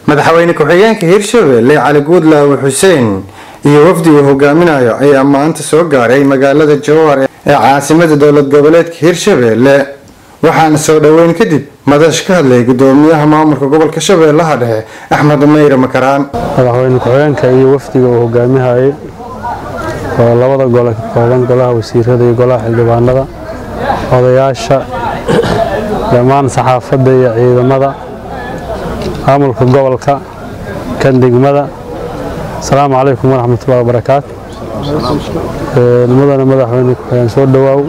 madaxweyne ku-xigeenka hirshabelle cali guudlaawe xuseen iyo wafdi uu hogaaminayo ayaa maanta soo gaaray magaalada jowhar ee caasimada dowlad goboleedka hirshabelle waxaana soo dhoweyn kadib madash ka hadlay gudoomiyaha maamulka gobolka shabeellaha dhexe axmed mayre makaraan madaxweyne ku-xigeenka iyo wafdiga uu hogaamihayay oo labada gole ka kooban golaha wasiirada iyo golaha xildhibaanada odayaasha dhammaan saxaafadda iyo ciidamada maamulka gobolka kan degmada asalaamu calaykum waraxmatullahi wabarakaatu mudane madaxweyne ku-xigeen soo dhowaaw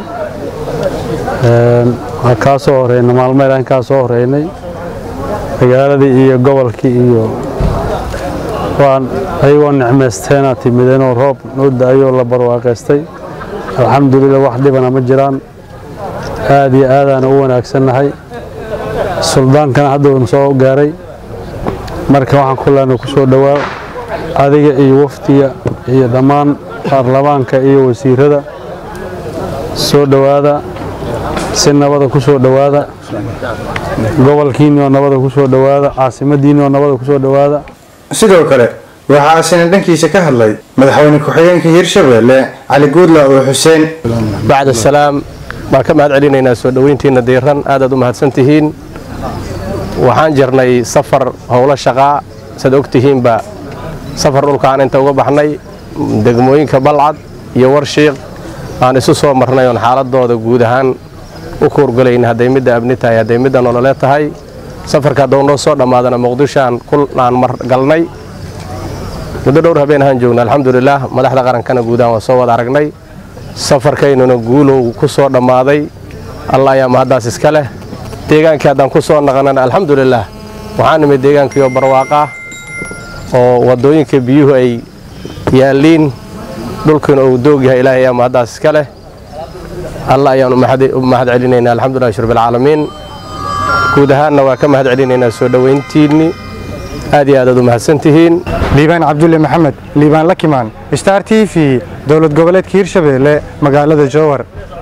waxaa kaa soo horeynay maalmo ilaan kaa soo horeynay magaaladii iyo gobolkii iyo waan ayagoo nicmaysteena timideenoo roob noo da-ayoo la barwaaqaystay alxamdulilah wax dhibana ma jiraan aad iyo aadaana u wanaagsannahay suldaankana hadda uuna soo gaaray marka waxaan ku leenay ku soo dhowaa adiga iyo wafdiga iyo dhammaan baarlamaanka iyo wasiirada soo dhowaada si nabada ku soo dhowaada gobolkiinni oo nabada ku soo dhowaada caasimadiinni oo nabada ku soo dhowaada sidoo kale waxaa asina dhankiisa ka hadlay madaxweyne ku-xigeenka hirshabelle cali guudlaawe xuseen bacd asalaam baan ka mahad celinaynaa soo dhoweyntiinna diiran aadaad u mahadsan tihiin waxaan jirnay safar howlo shaqaa saad og tihiinba safar dhulkaan inta uga baxnay degmooyinka balcad iyo warshiiq aan isu soo marnay oon xaaladooda guud ahaan u kuurgalayn hadday midda abni tahay hadday midda nololeed tahay safarka haddou noo soo dhammaadana muqdishoaan kulaan mar galnay muddo dhowr habeen ahaan joogna alxamdulilaah madaxda qarankana guudahaan waa soo wada aragnay safarkaynuna guulow ku soo dhammaaday allah ayaa mahaddaas iska leh deegaankii haddaan ku soo naqanana alxamdulilaah waxaan nimid deegaankiioo barwaaqah oo waddooyinka biyuhu ay yaalliin dhulkiina uu doog yahay ilaahay ayaa mahaddaas iska leh allah ayaan u mahad celinaynaa alxamdulilah shurbilcaalamiin guud ahaanna waa ka mahad celinaynaa soo dhoweyntiinni aad iyo aadaad u mahadsantihiin liibaan cabdulle maxamed liibaan lakimaan star t v dowlad goboleedka hirshabelle magaalada jowhar